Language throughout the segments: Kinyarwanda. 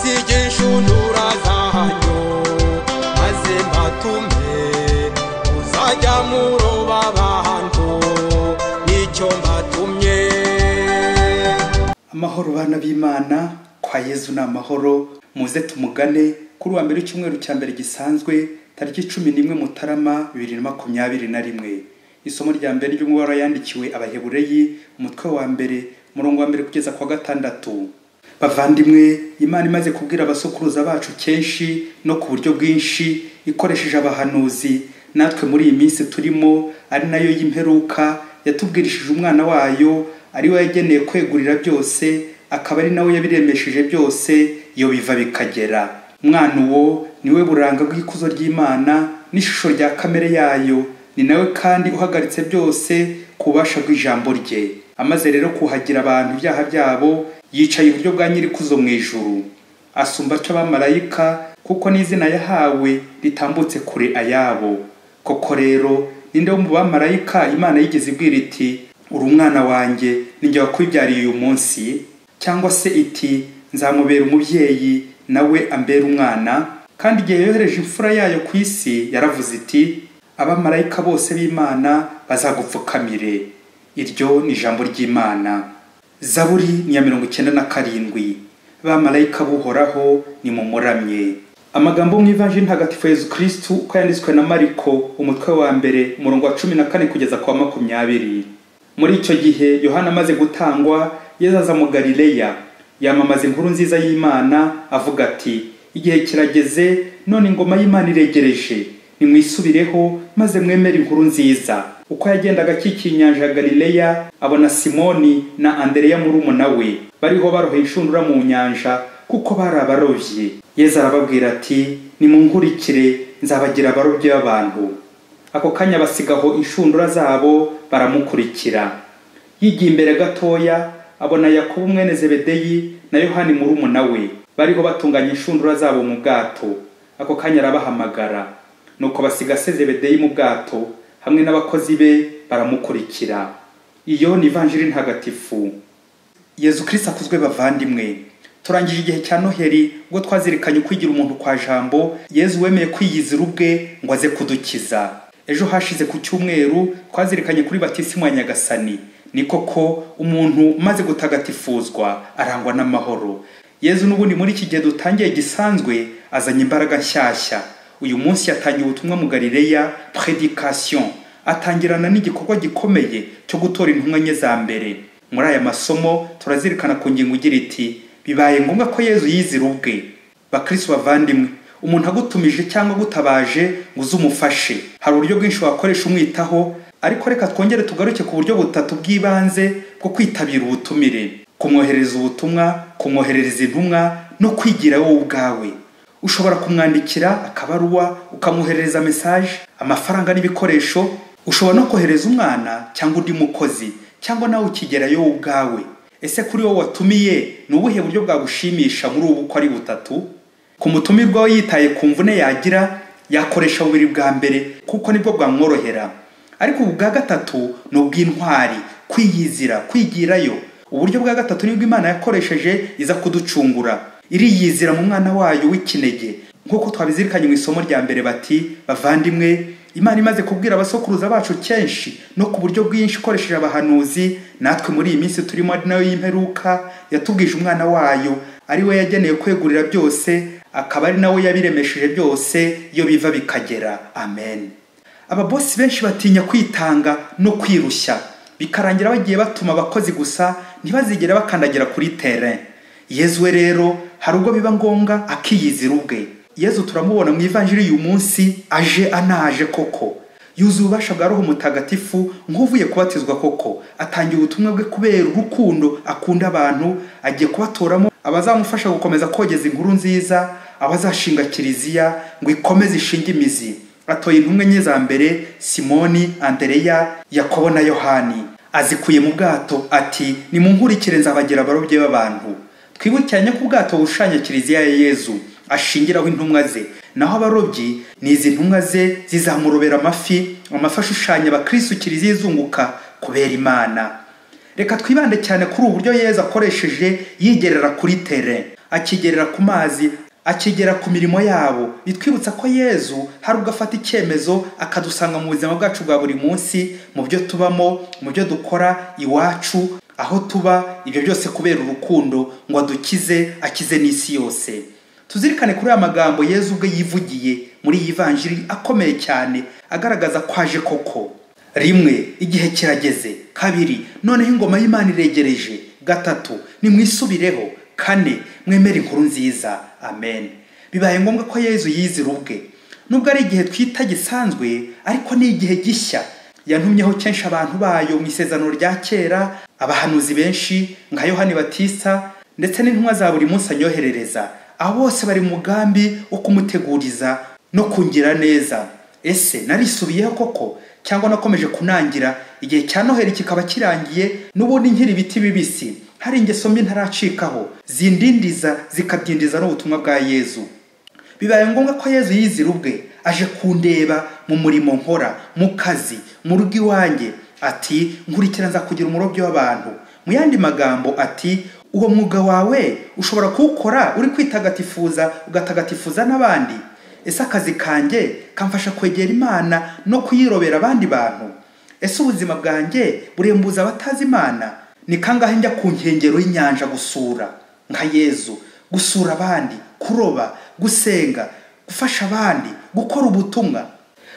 sigisha untura zanyu maze mbatume uzajya muroba abantu nicyo mbatumye amahoro bana b'imana kwa yezu ni amahoro muze tumugane kuri uwa mbere w'icyumweru cya mbere gisanzwe tariki cumi n'imwe mutarama bibiri na makumyabiri na rimwe isomo rya mbere ry'umubare yandikiwe abahebureyi umutwe wa mbere umurongo wa mbere kugeza ku wa gatandatu bavandimwe imana imaze kubwira abasokuruza bacu kenshi no ku buryo bwinshi ikoresheje abahanuzi natwe muri iyi minsi turimo ari nayo y'imperuka yatubwirishije umwana wayo ari we yageneye kwegurira byose akaba ari nawe yabiremesheje byose iyo biva bikagera umwana uwo ni we buranga bw'ikuzo ry'imana n'ishusho rya kamere yayo ni nawe kandi uhagaritse byose ku bubasha bw'ijambo rye amaze rero kuhagira abantu ibyaha byabo yicaye iburyo bwa nyirikuzo mu ijuru asumba aca abamarayika kuko n'izina yahawe ritambutse kure ayabo koko rero ninde wo mu bamarayika imana yigeze ibwira iti uri umwana wanjye ninjye wakwibyariye uyu munsi cyangwa se iti nzamubera umubyeyi nawe ambera umwana kandi igihe yohereje imfura yayo ku isi yaravuze iti abamarayika bose b'imana bazagupfukamire iryo ni ijambo ry'imana zaburi ni iya mirongo icyenda na karindwi bamarayika buhoraho nimumuramye amagambo mu ivanjiri ntagatifu yezu kirisitu uko yanditswe na mariko umutwe wa mbere umurongo wa cumi na kane kugeza ku wa makumyabiri muri icyo gihe yohana amaze gutangwa yezu aza mu galileya yamamaza inkuru nziza y'imana avuga ati igihe kirageze none ingoma y'imana iregereje nimwisubireho maze mwemere inkuru nziza uko yagendaga akikiye inyanja ya galileya abona simoni na andereya murumuna we bariho baroha inshundura mu nyanja kuko bari abarobyi yezu arababwira ati nimunkurikire nzabagira abarobyi b'abantu ako kanya basigaho inshundura zabo baramukurikira yigiye imbere gatoya abona yakobo mwene zebedeyi na yohani murumuna we bariho batunganya inshundura zabo mu bwato ako kanya arabahamagara nuko basiga sezebedeyi mu bwato hamwe n'abakozi be baramukurikira iyo ni ivanjiri ntagatifu yezu kirisi akuzwe bavandimwe turangije igihe cya noheri ubwo twazirikanye kwigira umuntu kwa jambo yezu wemeye kwiyizira ubwe ngo aze kudukiza ejo hashize ku cyumweru twazirikanye kuri batisimu ya nyagasani ni koko umuntu umaze gutagatifuzwa arangwa n'amahoro yezu n'ubundi muri iki gihe dutangiye gisanzwe azanye imbaraga nshyashya uyu munsi yatangiye ubutumwa mu galileya predikasiyo atangirana n'igikorwa gikomeye cyo gutora intumwa nke za mbere muri aya masomo turazirikana ku ngingo igira iti bibaye ngombwa ko yezu yizira ubwe bakirisi bavandimwe umuntu agutumije cyangwa agutabaje ngo uze umufashe hari uburyo bwinshi wakoresha umwitaho ariko reka twongere tugaruke ku buryo butatu bw'ibanze bwo kwitabira ubutumire kumwohereza ubutumwa kumwoherereza intumwa no kwigira wowe ubwawe ushobora kumwandikira akabaruwa ukamwoherereza mesaje amafaranga n'ibikoresho ushobora no kohereza umwana cyangwa undi mukozi cyangwa nawe ukigerayo wowe ubwawe ese kuri wowe watumiye ni ubuhe buryo bwagushimisha muri ubu uko ari butatu ku mutumirwa we yitaye ku mvune yagira yakoresha bubiri bwa mbere kuko nibwo bwamworohera ariko ubu bwa gatatu ni ubw'intwari kwiyizira kwigirayo uburyo bwa gatatu nibwo imana yakoresheje iza kuducungura iriyizira mu mwana wayo w'ikinege nk'uko twabizirikanye mu isomo rya mbere bati bavandimwe imana imaze kubwira abasokuruza bacu kenshi no ku buryo bwinshi ikoresheje abahanuzi natwe muri iyi minsi turimo ari nayo y'imperuka yatubwije umwana wayo ari we yageneye kwegurira byose akaba ari nawe yabiremesheje byose iyo biva bikagera amen ababosi benshi batinya kwitanga no kwirushya bikarangira bagiye batuma abakozi gusa ntibazigere bakandagira kuri terrain yezu we rero hari ubwo biba ngombwa akiyizira ubwe yezu turamubona mu ivanjiri uyu munsi aje anaje koko yuzuye ububasha bwa roho mutagatifu nk'uvuye kubatizwa koko atangiye ubutumwa bwe kubera urukundo akunda abantu agiye kubatoramo abazamufasha gukomeza kogeza inkuru nziza abazashinga kiliziya ngo ikomeze ishinge imizi atoye intumwe nke za mbere simoni andereya yakobo na yohani azikuye mu bwato ati nimunkurikire nzabagira abarobyi b'abantu twibukiranye ko ubwato bushushanya kiliziya ya yezu ashingiraho intumwa ze naho abarobyi ni izi ntumwa ze zizamurobera amafi amafi ashushanya abakirisitu kiliziya izunguka kubera imana reka twibande cyane kuri uburyo yezu akoresheje yigerera kuri tere akigerera ku mazi akigera ku mirimo yabo bitwibutsa ko yezu hari ubwo afata icyemezo akadusanga mu buzima bwacu bwa buri munsi mu byo tubamo mu byo dukora iwacu aho tuba ibyo byose kubera urukundo ngo adukize akize n'isi yose tuzirikane kuri aya magambo yezu ubwe yivugiye muri iyi vanjiri akomeye cyane agaragaza ko aje koko rimwe igihe kirageze kabiri noneho ingoma y'imana iregereje gatatu nimwisubireho kane mwemere inkuru nziza amen bibaye ngombwa ko yezu yizira ubwe nubwo ari igihe twita gisanzwe ariko ni igihe gishya yantumyeho kenshi abantu bayo mu isezerano rya kera abahanuzi benshi nka yohani batisa ndetse n'intumwa za buri munsi anyoherereza abo bose bari mu mugambi wo kumuteguriza no kungira neza ese narisubiyeho koko cyangwa nakomeje kunangira igihe cya noheri kikaba kirangiye n'ubundi nkiri ibiti bibisi hari ingeso mbi ntaracikaho zindindiza zikabyindiza n'ubutumwa bwa yezu bibaye ngombwa ko yezu yizira ubwe aje kundeba mu murimo nkora mu kazi mu rugo iwanjye ati nkurikira nza kugira umurobyi w'abantu mu yandi magambo ati uwo mwuga wawe ushobora kuwukora uri kwitagatifuza ugatagatifuza n'abandi ese akazi kanjye kamfasha kwegera imana no kuyirobera abandi bantu ese ubuzima bwanjye burembuza abatazi imana ni kangahe njya ku nkengero y'inyanja gusura nka yezu gusura abandi kuroba gusenga gufasha abandi gukora ubutumwa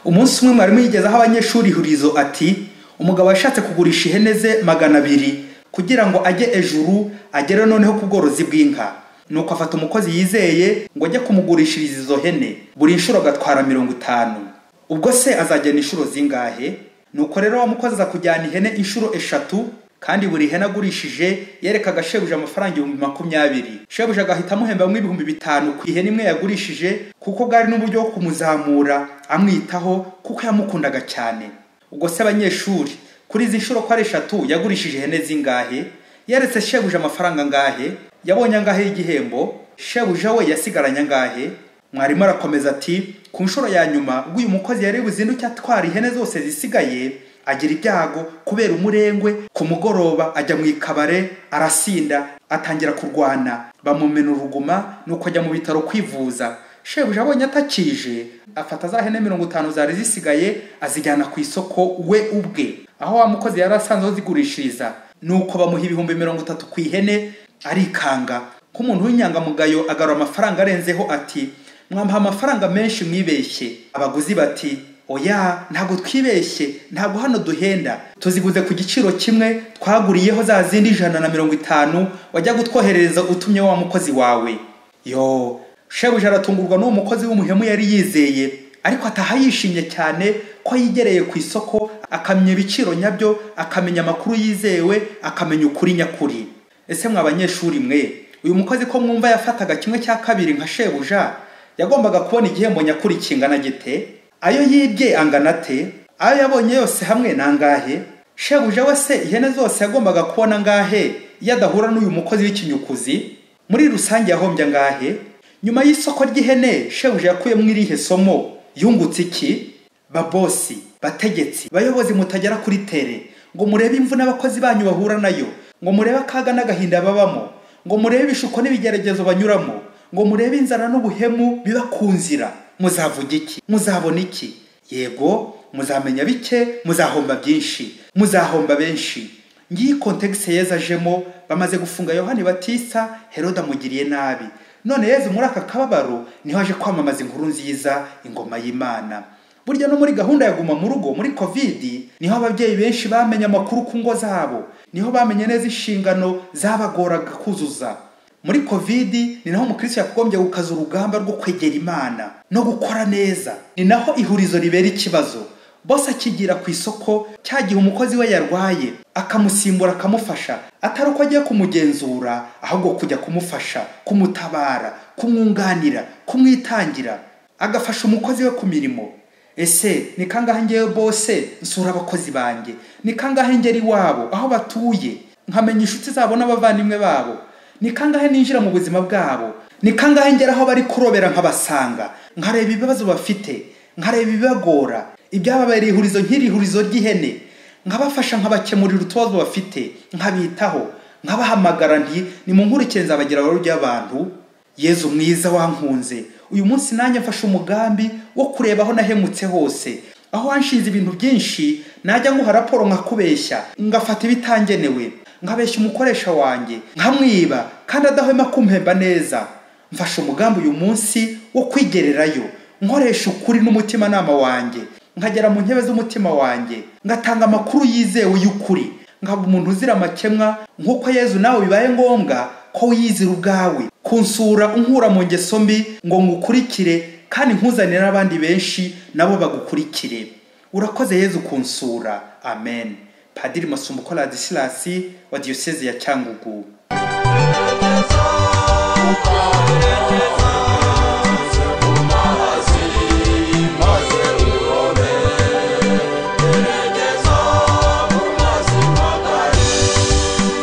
umunsi umwe mwarimu yigezeho abanyeshuri ihurizo ati umugabo yashatse kugurisha ihene ze magana abiri kugira ngo ajye ejuru agere noneho ku bworozi bw'inka nuko afata umukozi yizeye ngo ajye kumugurishiriza izo hene buri nshuro agatwara mirongo itanu ubwo se azagena inshuro zingahe nuko rero wa mukozi aza kujyana ihene inshuro eshatu kandi buri hene agurishije yerekaga shebuja amafaranga ibihumbi makumyabiri shebuja agahita amuhembamo ibihumbi bitanu ku ihene imwe yagurishije kuko bwari n'uburyo bwo kumuzamura amwitaho kuko yamukundaga cyane ubwo se abanyeshuri kuri izi nshuro ko ari eshatu yagurishije ihene zingahe yeretse shebuja amafaranga angahe yabonye angahe y'igihembo shebuja we yasigaranye angahe mwarimu arakomeza ati ku nshuro ya nyuma ubwo uyu mukozi yari buzinduke atwara ihene zose zisigaye agira ibyago kubera umurengwe ku mugoroba ajya mu ikabare arasinda atangira kurwana bamumena uruguma nuko ajya mu bitaro kwivuza shebuja abonye atakije afata za hene mirongo itanu zari zisigaye azijyana ku isoko we ubwe aho wa mukozi yari asanzwe azigurishiriza nuko bamuha ibihumbi mirongo itatu ku ihene arikanga ko umuntu w'inyangamugayo agarura amafaranga arenzeho ati mwamuha amafaranga menshi mwibeshye abaguzi bati oya ntabwo twibeshye ntabwo hano duhenda tuziguze ku giciro kimwe twaguriyeho za zindi ijana na mirongo itanu wajya gutwoherereza utumye wa mukozi wawe yo shebuja aratungurwa n'uwo mukozi w'umuhemu yari yizeye ariko ataha yishimye cyane ko yigereye ku isoko akamenya ibiciro nyabyo akamenya amakuru yizewe akamenya ukuri nyakuri ese mwa banyeshuri mwe uyu mukozi ko mwumva yafataga kimwe cya kabiri nka shebuja yagombaga kubona igihembo nyakuri kingana gite ayo yibye angana ate ayo yabonye yose hamwe ni angahe shebuja we se ihene zose yagombaga kubona angahe iyo adahura n'uyu mukozi w'ikinyukuzi muri rusange yahombye angahe nyuma y'isoko ry'ihene shebuja yakuyemo irihe somo yungutse iki babosi bategetsi bayobozi mutagera kuri tere ngo murebe imvu n'abakozi banyu bahura nayo ngo murebe akaga n'agahinda babamo ngo murebe ibishuko n'ibigeragezo banyuramo ngo murebe inzara n'ubuhemu biba ku nzira muzavuga iki muzabona iki yego muzamenya bike muzahomba byinshi muzahomba benshi ngiyi kontegisi yeza ajemo bamaze gufunga yohani batisa heroda amugiriye nabi none yezu muri aka kababaro niho aje kwamamaza inkuru nziza ingoma y'imana burya no muri gahunda ya guma mu rugo muri kovidi niho ababyeyi benshi bamenye amakuru ku ngo zabo niho bamenye neza inshingano zabagoraga kuzuza muri kovidi ni naho umukirisitu yagombye gukaza urugamba rwo kwegera imana no gukora neza ni naho ihurizo ribera ikibazo bose akigira ku isoko cya gihe umukozi we yarwaye akamusimbura akamufasha atari uko agiye kumugenzura ahubwo kujya kumufasha kumutabara kumwunganira kumwitangira agafasha umukozi we ku mirimo ese ni kangahe ngewe bose nsura abakozi banjye ni kangahe ngera iwabo aho batuye nkamenya inshuti zabo n'abavandimwe babo ni kangahe ninjira mu buzima bwabo ni kangahe ngera aho bari kurobera nkabasanga nkareba ibibazo bafite nkareba ibibagora ibyababereye ihurizo nk'iri hurizo ry'ihene nkabafasha nkabakemurira utubazo bafite nkabitaho nkabahamagara nti nimunkurikize nzabagira abaro ry'abantu yezu mwiza wankunze uyu munsi nanjye mfashe umugambi wo kureba aho nahemutse hose aho wanshinze ibintu byinshi najya nguha raporo nkakubeshya ngafata ibitangenewe nkabeshya umukoresha wanjye nkamwiba kandi adahwema kumpemba neza mfashe umugambi uyu munsi wo kwigererayo nkoresha ukuri n'umutimanama wanjye nkagera mu ntebe z'umutima wanjye ngatanga amakuru yizewe y'ukuri nkaba umuntu uzira amakemwa nk'uko yezu nawe bibaye ngombwa ko wiyizira ubwawe kunsura unkura mu ngeso mbi ngo ngukurikire kandi nkuzanire abandi benshi nabo bagukurikire urakoze yezu kunsura amen padiri masumbuko radisilasi wa diyoseze ya cyangugu Yes, yes.